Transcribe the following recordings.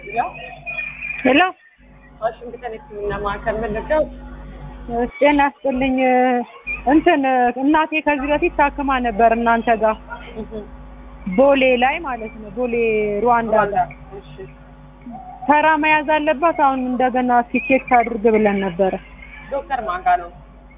ያው ሄሎ ዋሽንግተን የሕክምና ማዕከል መለጋው ጤና ይስጥልኝ። እንትን እናቴ ከዚህ በፊት ታክማ ነበር እናንተ ጋር ቦሌ ላይ ማለት ነው። ቦሌ ሩዋንዳ ጋር እሺ ተራ መያዝ አለባት። አሁን እንደገና ቲኬት አድርግ ብለን ነበረ። ዶክተር ማጋ ነው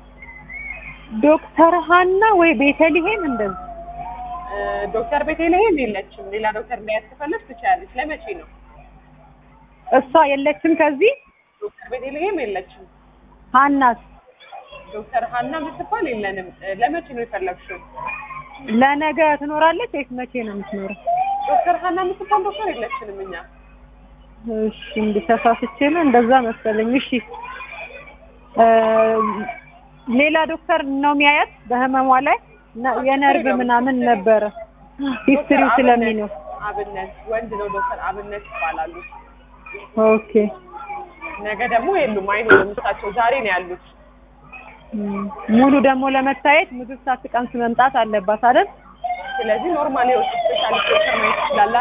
ዶክተር ሀና ወይ ቤተልሔም እንደዚህ እ፣ ዶክተር ቤተልሔም የለችም። ሌላ ዶክተር እንዳያት ከፈለግሽ ትችያለሽ። ለመቼ ነው? እሷ የለችም። ከዚህ ዶክተር ቤተልሔም የለችም። ሀናስ ዶክተር ሀና ምትባል የለንም። እ፣ ለመቼ ነው የፈለግሽው? ለነገ ትኖራለች ወይስ መቼ ነው የምትኖረው? ዶክተር ሀና ምትባል ዶክተር የለችንም እኛ። እሺ እንዲህ ተሳስቼ ነው እንደዛ መሰለኝ። እሺ እ፣ ሌላ ዶክተር ነው የሚያያት በህመሟ ላይ ነ- የነርቭ ምናምን ነበረ ሂስትሪው ዶክተር ስለሚኖር አብነት ወንድ ነው። ዶክተር አብነት ይባላሉ። ኦኬ ነገ ደግሞ የሉም፣ አይኖሩም። እሳቸው ዛሬ ነው ያሉት። እም፣ ሙሉ ደግሞ ለመታየት ምግብ ሳትቀምስ መምጣት አለባት አይደል? ስለዚህ ኖርማል የውስጥ ስፔሻሊስት ዶክተር ማየት ይችላላ።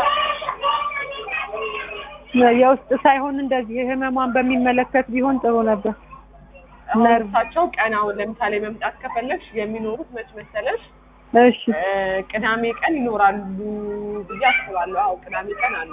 የውስጥ ሳይሆን እንደዚህ ህመሟን በሚመለከት ቢሆን ጥሩ ነበር። አሁን ነርቭ እሳቸው ቀን አሁን ለምሳሌ መምጣት ከፈለግሽ የሚኖሩት መች መሰለሽ? እሺ እ፣ ቅዳሜ ቀን ይኖራሉ ብዬ አስባለሁ። አዎ ቅዳሜ ቀን አሉ።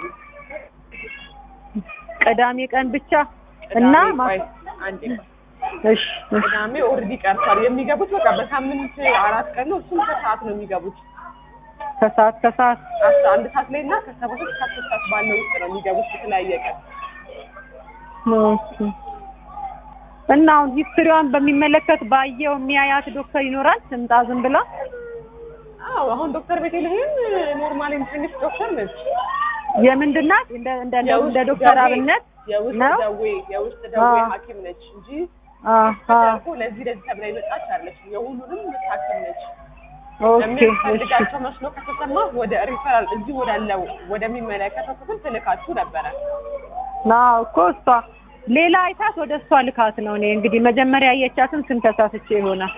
ቅዳሜ ቀን ብቻ ቅዳሜ እና ቆይ ማ- አንዴ ቆይ። እሺ እሺ ቅዳሜ ኦልሬዲ ቀርቷል። የሚገቡት በቃ በሳምንት አራት ቀን ነው። እሱም ከሰዓት ነው የሚገቡት። ከሰዓት ከሰዓት አስራ አንድ ሰዓት ላይ እና ከሰባት እስከ አስር ሰዓት ባለው ውስጥ ነው የሚገቡት የተለያየ ቀን። ኦኬ። እና አሁን ሂስትሪዋን በሚመለከት ባየው የሚያያት ዶክተር ይኖራል? ትምጣ ዝም ብላ አዎ አሁን ዶክተር ቤተልሔም ኖርማል ኢንተርኔት ዶክተር ነች። የምንድን ናት? እንደ እንደ እንደ የውስጥ ዶክተር ደዌ- አብነት የውስጥ ነው? ደዌ የውስጥ ደዌ አዎ። ሐኪም ነች እንጂ አሃ ተደርጎ ለዚህ ለዚህ ተብላ የመጣች አለች። የሁሉንም ሐኪም ነች። ኦኬ እሺ የሚያስፈልጋቸው መስሎ ከተሰማ ወደ ሪፈራል እዚህ ወዳለው ወደሚመለከተው ክፍል ትልካችሁ ነበረ። አዎ እኮ እሷ ሌላ አይታት ወደ እሷ ልካት ነው። እኔ እንግዲህ መጀመሪያ ያየቻትን ስም ተሳስቼ ይሆናል።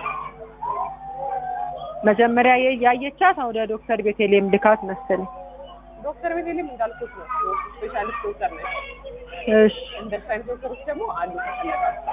መጀመሪያ የ- ያየቻት ወደ ዶክተር ቤተልሔም ልካት መሰለኝ። ዶክተር ቤተልሔም እንዳልኩት ነው ስፔሻሊስት ዶክተር ነች። እሺ እንደ ሳይንስ ዶክተሮች ደግሞ አሉ ከፈለጋችሁ።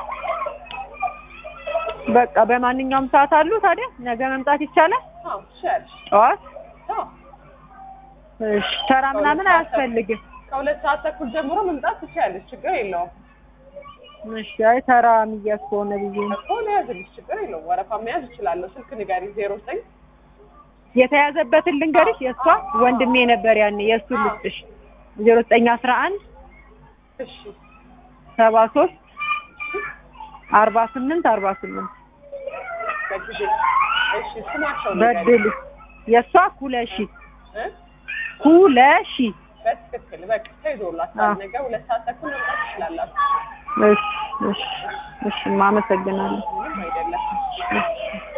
በቃ በማንኛውም ሰዓት አሉ። ታዲያ ነገ መምጣት ይቻላል? አዎ ትችያለሽ። ጠዋት? አዎ እሺ ተራ ምናምን አያስፈልግም። ከሁለት ሰዓት ተኩል ጀምሮ መምጣት ትችያለሽ። ችግር የለውም እሺ አይ ተራ የሚያዝ ከሆነ ብዬ ነው። እኮ መያዝልሽ ችግር የለውም። ወረፋ መያዝ እችላለሁ። ስልክ ንገሪ ዜሮ ዘጠኝ የተያዘበትን ልንገርሽ። የእሷ ወንድሜ ነበር ያኔ የእሱ ልስጥሽ ዜሮ ዘጠኝ አስራ አንድ እሺ ሰባ ሶስት አርባ ስምንት አርባ ስምንት በጊዜ እሺ ስማቸው ንገሪ በድል የእሷ ኩለሺ እ? ኩለሺ በትክክል በቃ ተይዞላታል። አዎ። ነገ ሁለት ሰዓት ተኩል መምጣት ትችላላችሁ። እሺ እሺ እሺ አመሰግናለሁ። ምንም አይደለም። እሺ